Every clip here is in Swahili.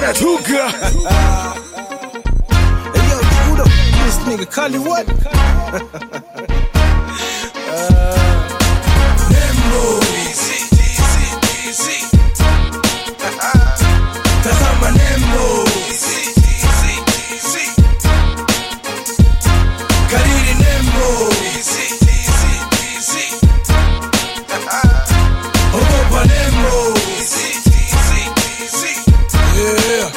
wanatuka Hey, yo, who the f- this nigga Kali what? Nembo Tazama Nembo Kariri Nembo Ogopa Nembo Yeah.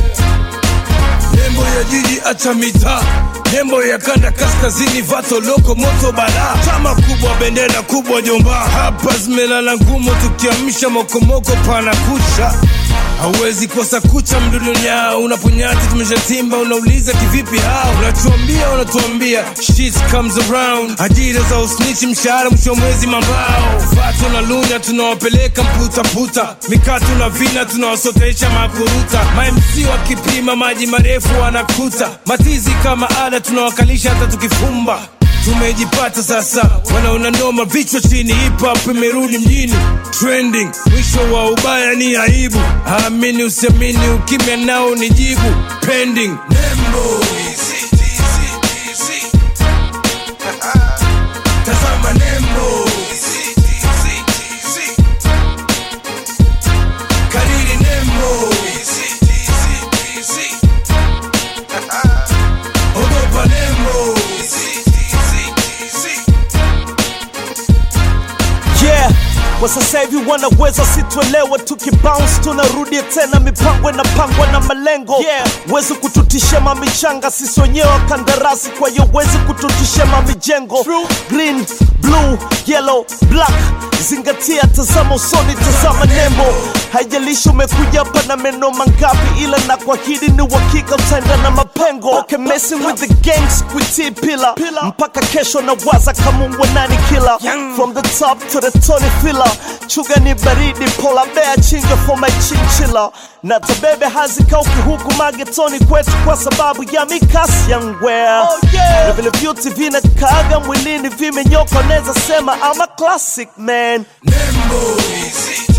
Nembo ya jiji acha mitaa Nembo ya kanda kaskazini vato loko moto bala chama kubwa bendera kubwa jomba hapa zimelala ngumu tukiamsha mokomoko pana kucha hauwezi kosa kucha mdudunya unaponyati tumeshatimba unauliza kivipi hao unatuambia unatuambia shit comes around ajira za usnichi mshahara mwisho wa mwezi mambao vato na lunya tunawapeleka mputaputa mikatu na vina tunawasotesha makuruta mamc wakipima maji marefu wanakuta matizi kama ada tunawakalisha hata tukifumba tumejipata sasa wanaona noma vichwa chini hip hop imerudi mjini trending mwisho wa ubaya ni aibu amini usiamini ukimya nao ni jibu pending nembo tazama nembo kariri nembo ogopa nembo yeah kwa sasa hivi wanaweza situelewa tukibounce tunarudia tena mipango inapangwa na malengo yeah. wezi kututisha mamichanga sisi wenyewe kandarasi kwa hiyo wezi kututisha mamijengo green blue yellow black zingatia tazama usoni tazama nembo haijalishi umekuja hapa na meno mangapi ila na kuahidi ni uhakika utaenda na mapengo okay, messing with the gangs kuitii pila mpaka kesho na waza kama nani kila from the top to the Tony filler chuga ni baridi pola bea chinga for my chinchilla na tabebe hazikauki huku magetoni kwetu kwa sababu ya mikasi ya ngwea oh, yeah. na vile vyuti vinakaaga mwilini vimenyoka naweza sema ama classic man Nembo